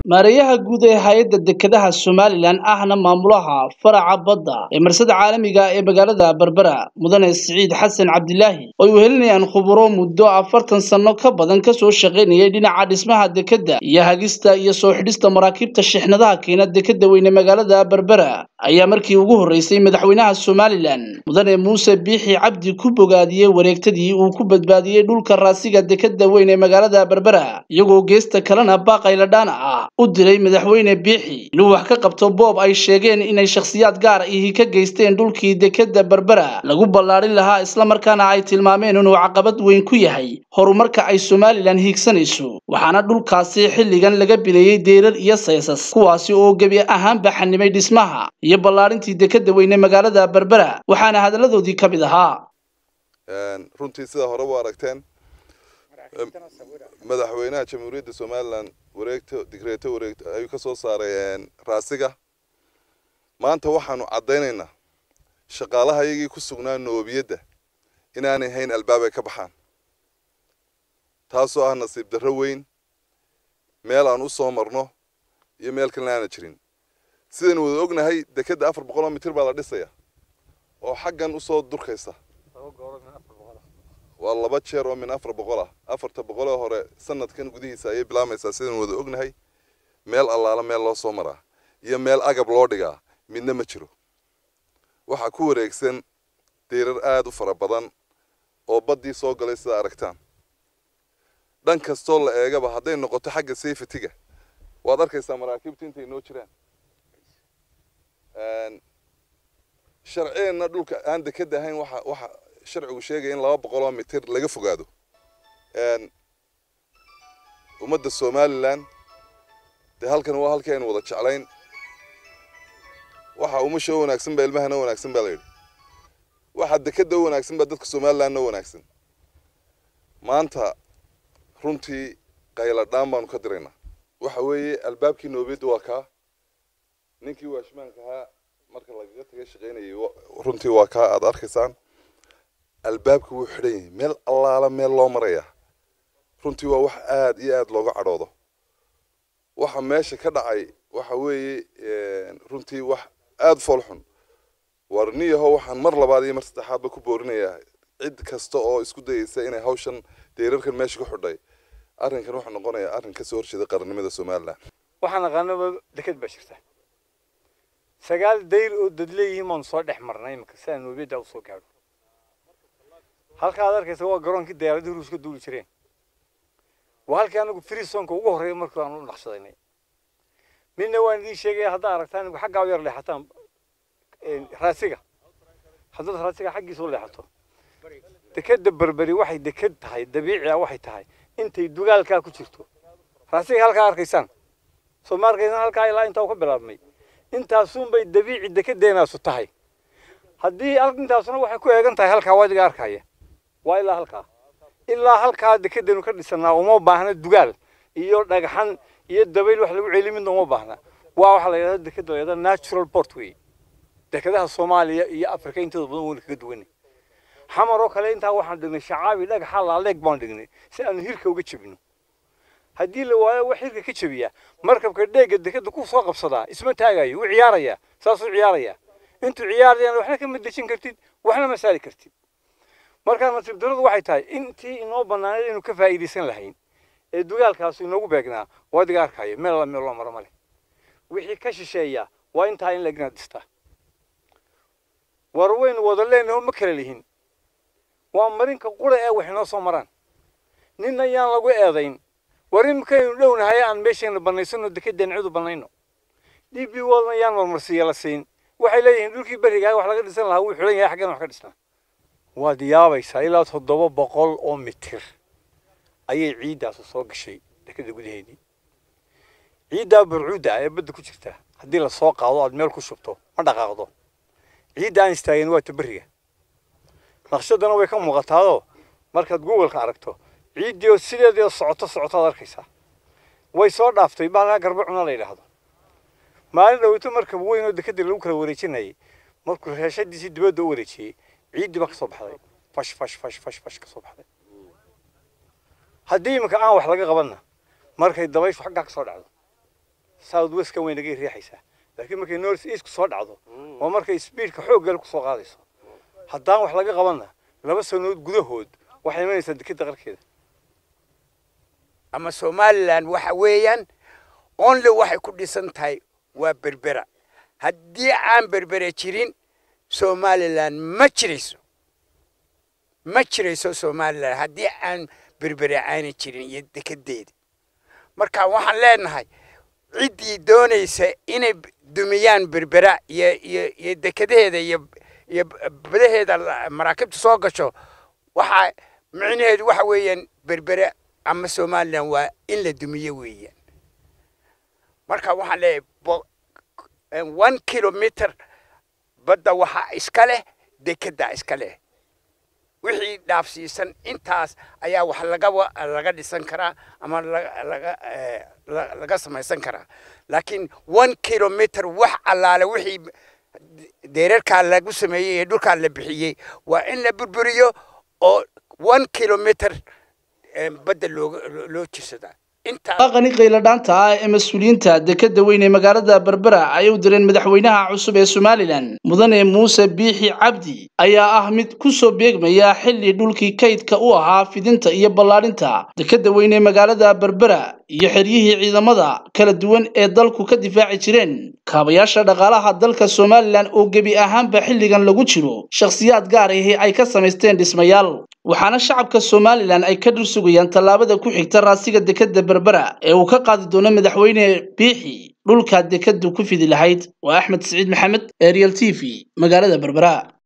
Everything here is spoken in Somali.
maareeyaha guud ee hay-adda dekedaha somalilan ahna maamulaha faraca badda ee marsada caalamiga ee magaalada berbera mudane siciid xasan cabdilaahi oo ay wehelinayaan khuburo muddo afartan sanno ka badan kasoo shaqaynayay dhinaca dhismaha dekedda iyo hagista iyo soo xidhista maraakiibta shixnadaha keena dekedda weyne magaalada berbera ayaa markii ugu horreysay madaxweynaha somalilan mudane muuse biixi cabdi ku bogaadiyey wareegtadii uu ku badbaadiyey dhulka raasiga dekedda weyn ee magaalada berbera iyagoo geesta kalena baaqayladhaana ah u diray madaxweyne biixi inuu wax ka qabto boob ay sheegeen inay shakhsiyaad gaar ihi ka geysteen dhulkii dekedda berbera lagu ballaadhin lahaa islamarkaana ay tilmaameen inuu caqabad weyn ku yahay horumarka ay somalilan hiigsanayso waxaana dhulkaasi xilligan laga bileeyey deerar iyo saysas kuwaasi oo gebi ahaanba xanimay dhismaha iyo ballaadhintii dekedda weyne magaalada berbera waxaana hadalladoodii ka mid ahaa runtii sida hore u aragteen madaxweynaha jamhuuriyadda somalilan wareegto digreeto wareegto ayuu ka soo saaray raasiga maanta waxaanu caddaynaynaa shaqaalaha iyagii ku sugnaa noobiyadda inaanay hayn albaab ay ka baxaan taasoo ah nasiib darro weyn meel aan u soo marno iyo meel kalena aana jirin sidaynu wada ognahay dekedda afar boqol oo mitir baa la dhisaya oo xaggan usoo durkaysa waa laba jeer oo min afar boqol ah afarta boqolee hore sanadkan gudihiisa ayay bilaamaysaa sidaynu wada ognahay meel allaala meel loo soo maraa iyo meel agab loo dhigaa midna ma jiro waxaa ku wareegsan deyrar aada u fara badan oo baddii soo galay sida aragtaan dhan kastoo la eegaba hadday noqoto xagga safetyga waad arkaysaa maraakiibta intay noo jiraan sharciyeenna dhulka aan dekeda ahayn waxa waxa sharcigu sheegaya in laba boqol oo mitir laga fogaado ummadda somalilan dee halkan waa halkii aynu wada jeclayn waxa umasha u wanaagsan baa ilmahana wanaagsan baa la yidhi waxa dekeda u wanaagsan baa dadka somalilandna wanaagsan maanta runtii qayladhaan baanu ka diraynaa waxa weeye albaabkii noobiyadda waa kaa ninkii waashmaanka ahaa marka lagaga taga shaqaynayay runtii waa kaa aada arkaysaan albaabka wuu xidhan yahay meel allaala meel loo maraya runtii waa wax aada iyo aada looga cadhoodo waxa meesha ka dhacay waxa weeye runtii wax aada foolxun warniyaho waxaan mar labaad iyo mar saddexaadba ku boorinayaa cid kasta oo isku dayeysa inay hawshan deerarkan meesha ku xidhay arrinkan wuxuu noqonayaa arrin kasoo horjeeda qarannimada somalilan waxaan aqaanaba deked baa jirta sagaal dayr oo dad leeyihiin baanu soo dhex marnay imika si aan noobiyadda usoo gaadho halka aad arkaysa waa garoonkii dayaaradii ruuska duuli jireen waa halkii anagu freesonka ugu horreeya markii aan u naqshadaynay midna waan idiin sheegaya haddaa aragtaan anigu xaggaa u yar leexataan raasiga haddaad raasiga xaggiisa u leexato dekeda berberi waxay deked tahay dabiici ah waxay tahay intay dugaalkaa ku jirto raasiga halkaa arkaysaan soo ma arkaysaan halkaa ilaa intaa ka bilaabmay intaasunbay dabiici dekedeenaasu tahay haddii intaasuna waxay ku eegan tahay halkaa wadiga arkaya waa ilaa halkaa ilaa halkaa dekedanu ka dhisanaa uma baahna dugaal iyo dhagxan iyo dabayl wax lagu celi midna uma baahna waa waxaa la yidhahda dekeda la yidhahda natural port wey dekedaha soomaaliya iyo afrika intooda badan wayna kaga duwanay xamar oo kale intaa waxaan dhignay shacaabi dhagaxa laaleeg baan dhignay si aanu hirka uga jebino haddii la waayo wax hirka ka jebiya markabka dheega dekeda ku soo qabsadaa isma taagayo wuu ciyaarayaa saasuu ciyaarayaa intuu ciyaarayaan waxna kama dejin kartid waxna ma saari kartid markaa nasiib daradu waxay tahay intii inoo bannaaneed inuu ka faa'iidaysan lahayn ee dugaalkaasu inoogu beegnaa wadiga arkayo meel alla meel loo maro male wixii ka shisheeya waa intaa in laegna dhistaa war waynu wada leenaho ma kala lihin waa marinka qura ee wax inoo soo maraan nin ayaan lagu eedayn war imikaynu dhownahay aan meeshayna bannaysano dekedeen cidu bannayno d b world ayaan marmarsiiya la siin waxay leeyihiin dhulkii berigaa wax laga dhisan lahaa wuu xidhan yahay xaggan wax ka dhisnaa waad yaabaysaa ilaa toddoba boqol oo mitir ayay ciiddaasu soo gashay dekeda gudaheedii ciiddaa burcuudda ee badda ku jirta haddii lasoo qaado aad meel ku shubto ma dhaqaaqdo ciidda aan istaagin waa taberiga naqshadana way ka muuqataadoo markaad googolka aragto ciiddii oo sideedii socoto socotaad arkaysaa way soo dhaaftay baalkaa garba cuna la yidhaahdo maalin dhaweyto markab weyn oo dekeda lagu kala wareejinayay markuu reeshadiisii dibadda u wareejiyey ciiddii baa ka soo baxday fash fash fash fash fash ka soo baxday haddii iminka aan wax laga qabanna markay dabayshu xaggaa ka soo dhacdo south westka way naga riixaysaa laakiin markay north east soo dhacdo oo markay speedka xooggal ku soo qaadayso haddaan wax laga qabanna laba sanood gudahood waxay imanaysaa dekeda qarkeeda ama somalilan waxa weeyaan only waxay ku dhisan tahay waa berbera haddii aan berbere jirin somalilan ma jirayso ma jirayso somalilan haddii aan berbere aanay jirin iyo dekedeeda marka waxaan leenahay ciddii doonaysa inay dumiyaan berbera iyo iyo iyo dekedaheeda iyo iyo badaheeda maraakiibta soo gasho waxa micnaheedu waxa weeyaan berbere ama somalilan waa in la dumiyo weeyaan marka waxaan leeyahay one kilometer badda waxaa iska leh dekedda iska leh wixii dhaafsiisan intaas ayaa wax laga laga dhisan karaa ama laga laga samaysan karaa laakiin one kilometer wax allaale wixii deerarkaa lagu sameeyey ee dhulkaa la bixiyey waa in la burburiyo oo one kilometer badda looga loo jirsadaa qani qayladhaanta ah ee mas-uuliyiinta dekeda weyn ee magaalada berbera ay u direen madaxweynaha cusub ee somalilan mudane muuse biixi cabdi ayaa ah mid ku soo beegmaya xilli dhulkii kaydka u ahaa fidinta iyo ballaadhinta dekeda weyn ee magaalada berbera iyo xeryihii ciidamada kala duwan ee dalku ka difaaci jireen kaabayaasha dhaqaalaha dalka somalilan oo gebi ahaanba xilligan lagu jiro shakhsiyaad gaar ahi ay ka samaysteen dhismayaal waxaana shacabka somalilan ay ka dhul sugayaan tallaabada ku xigta raasiga dekeda berbera ee uu ka qaadi doono madaxweyne biixi dhulka dekadu ku fidi lahayd waa axmed siciid maxamed ariel t v magaalada berbera